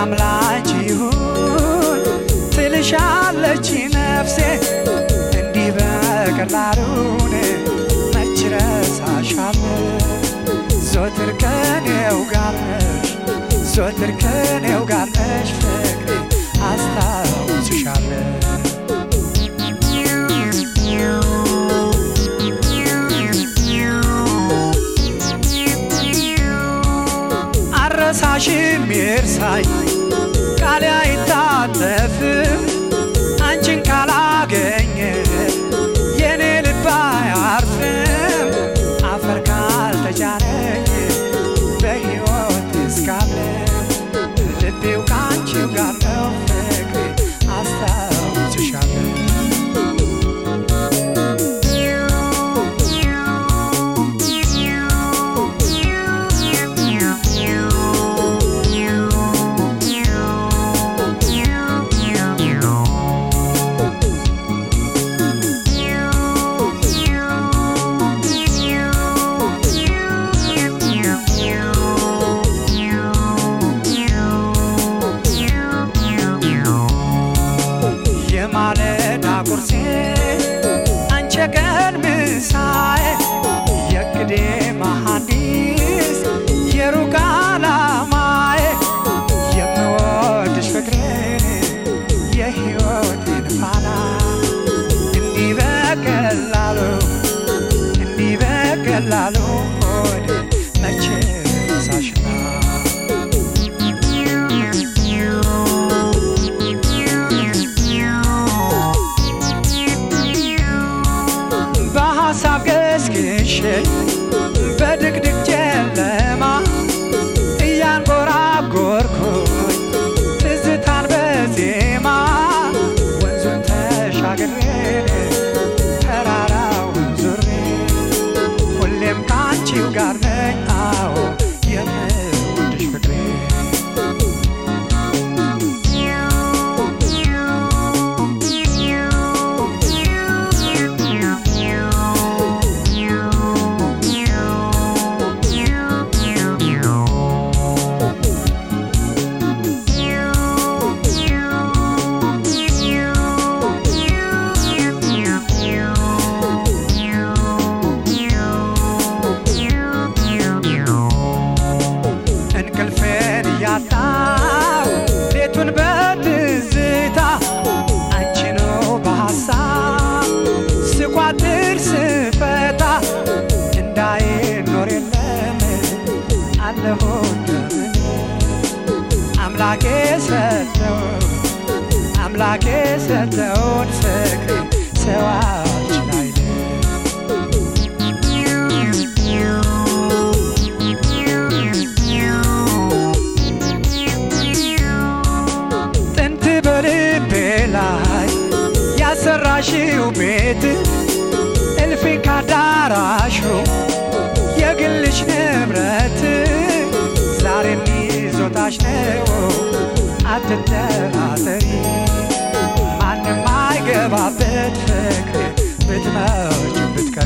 ሰላም ላንቺ ይሁን ትልሻለች ነፍሴ እንዲህ በቀላሉን መች ረሳሻለሁ ዞትር ከኔው ጋር ነሽ ዞትር ከኔው ጋር ነሽ ፍቅሬ አስታውስሻለሁ አረሳሽም ይርሳኝ ቃሌ አይታጠፍም አንቺን ካላገኘ የኔ ልብ አያርፍም አፈር ካልተጫነኝ በሕይወት እስካለ ልቤው ከአንቺው ጋር ነው ፍቅሬ አስታውስሻለሁ የማለዳ ቁርሴ አንቺ ቀን ምሳዬ የቅዴ መሐንዲስ የሩቅ ዓላማዬ የምወድሽ ፍቅሬ የሕይወቴን ፋና እንዲህ በቀላሉ እንዲህ በቀላሉ ሆድ መቼ ሳሽና በሐሳብ ገስግሼ በድቅድቅ ጨለማ እያንጎራጎርኩኝ ትዝታን በዜማ ወንዙን ተሻግሬ ተራራውን ዙሬ ሁሌም ከአንቺው ጋር ነኝ አዎ የምወድሽ ፍቅሬ እንቅልፌን እያጣው ሌቱን በትዝታ አንቺ ነው በሐሳብ ስቋጥር ስፈታ እንዳይኖር የለም አለሁ እንደምን አምላኬ ሰጠው አምላኬ ሰጠውን ፍቅር ሰው አልችል አይልም ጥንት በልቤ ላይ ያሰራሽው ቤት እልፍ ካዳራሹ የግልሽ ንብረት ዛሬም ይዞታሽ ነው አትጠራጠሪ ማንም አይገባበት ፍቅር ብትመጪ ብትቀሪ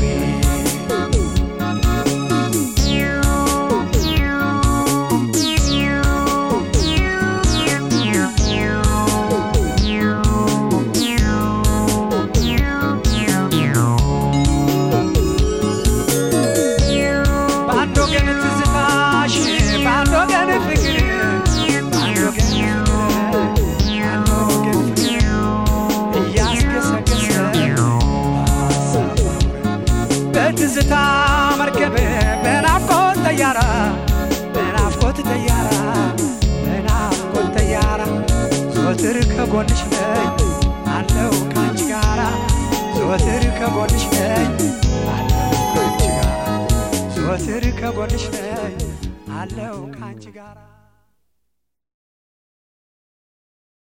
በአንድ ወገን ትዝታሽ በአንድ ወገን ፍቅር በአንድ ወገን በአንድ ወገን ፍቅር እያስገሰገሰ በሀሳብ በትዝታ መርከብ በናፍቆት ተያራ በናፍቆት ተያራ በናፍቆት ተያራ ዘወትር ከጎንሽ ነኝ አለው ካንቺ ጋራ ዘወትር ከጎንሽ ነኝ አለው ካንቺ ጋራ ዘወትር ከጎንሽ ነኝ አለው ካንቺ ጋራ